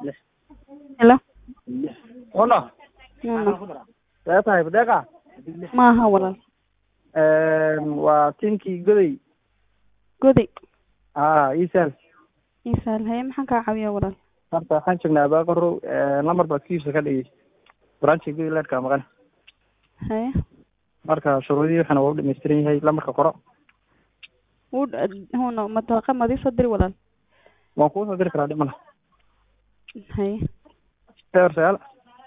Hello? Hola. Mama. Sidee tahay Badeeqa? Maaha walaal. Een, Waa tinkii goday. Goday. Haa, Iisal. Isaal haye maxaan kaa caawiyaa walaal? Horta waxaan joognaa Abaaqaro. Lambar baad kiisa ka dhigay. Branchi goday leerka maqan. Haye. Marka shuruudihii waxana waa u dhammaystiran yahay. Lambarka qoro. Wuu huno matalaqa madii soo diri walaal. Waan kuu soo diri karaa dhimana. Haye. Eber sagaal.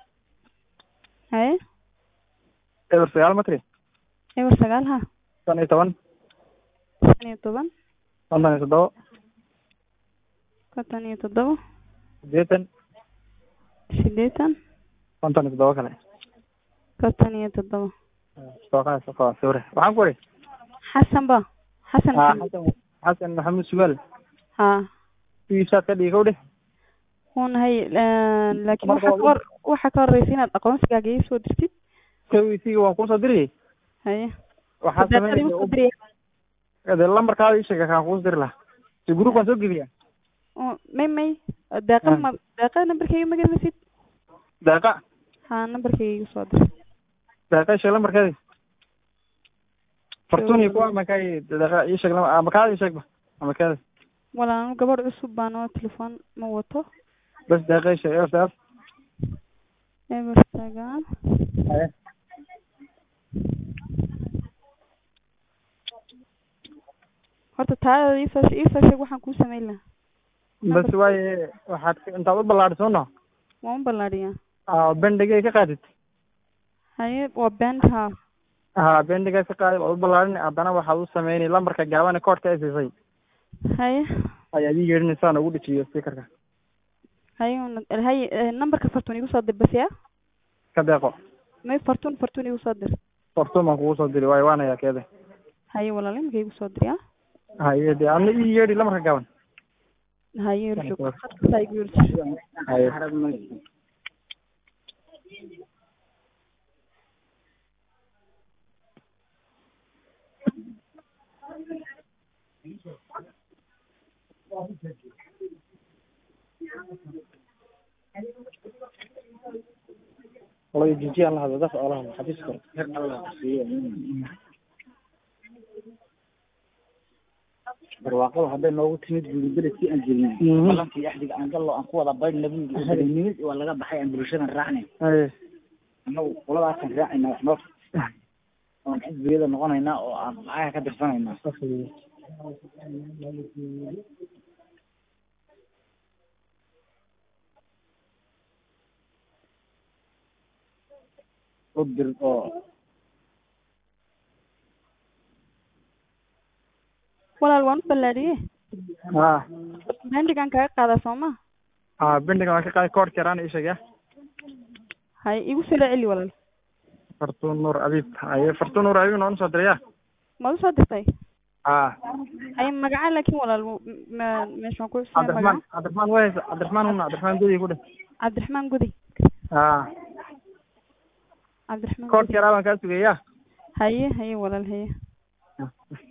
Haye. Eber sagaal matri. Eber sagaal ha. Shan iyo toban. Shan iyo toban. Konton iyo toddoba. Konton iyo toddoba. Siddeetan. Siddeetan. Konton iyo toddoba kale. Konton iyo toddoba. Sooqaa sooqaa sawire. Waxaan ku wari. Xasan ba. Xasan Haa, Maxamed. Xasan Xasan Maxamuud Sugaal. Haa. Kiisaad ka dhigay kowdhe. Huuna haye laakiin Marka waxa waa ka hor waxa ka horreysa inaad aqoonsigaaga ii soo dirtid. Kowisiga waan kuu soo diriyay. Haye. Waxaa Saddeqadii u soo sameynaya diriyay. de lambarkaada ii sheeg kaan kuus diri lahaa si group waan soo geliyaa Oo, May may. Deeqa Ah. ma deeqa nambarkayga ma garanaysid? daaqa Haa nambarkayga igu soo dir. daaqa sheeg lambarkeedi fortuni kuwa makay daaqa ii sheeg lambar makaada ii sheegba lambarkeeda Walaal anu gabadh cusub baan oo telefoon ma wato. bas daaqa ii sheeg eber sagaal Eber sagaal. haye Horta taada ii soo ii soo sheeg waxaan kuu samayn lahaa. bas waaye waxaad ka- intaad u ballaadhiso no Waan u ballaadhiyaa. aa bendigay ka qaadid Haye waa band haa. haa bendigay ka qaadid waad u ballaadhin haddana waxaad u sameynay lambarka gaaban koodhka ay siisay Haye. ayaad ii yeedhinaysaa ugu dhejiyo speakerka Haye una haye eh, nambarka fartuun igu soo dir bas yaa. ka deeqo May fartuun fartuun igu soo dir. fortun baan kugu soo diri waaye waan hayaa keeda Haye walaal imika igu soo dir yaa. haye de adna ii yeedhi lambarka gaaban Haye urjug. Khadka igu urjug. haye والله جيجي الله هذا دفع الله حديث كر barwaaqada hadday noogu timid guuribeledkii aan jirnay Mhm. balankii axdiga aan gallo aan ku wada baydh nabiga nimid waa laga baxay aan bulshadan raacnay ايه annagu qoladaasaan raacayna wax noo oon xisbiyada noqonaynaa oo aan lacagaha ka dirsanaynaa u dir oo Walaal waan u ballaadhiyey. اه Bandigan kaga qaadaa soo ma? اه بندق ما كقاي كور كران ايش يا Haye igu soo celi walaal. فرتون نور ابيب اي فرتون نور ابيب نون صدريا Ma u soo dirtay? اه Haye magaca laakiin walaal ma meesha waan ku عبد xuseen الرحمن magaca. عبد الرحمن وين عبد الرحمن هنا عبد الرحمن دودي كده Cabdiraxmaan Gudi. اه Cabdiraxmaan كور Gudi. كران كان سويا Haye haye walaal haye.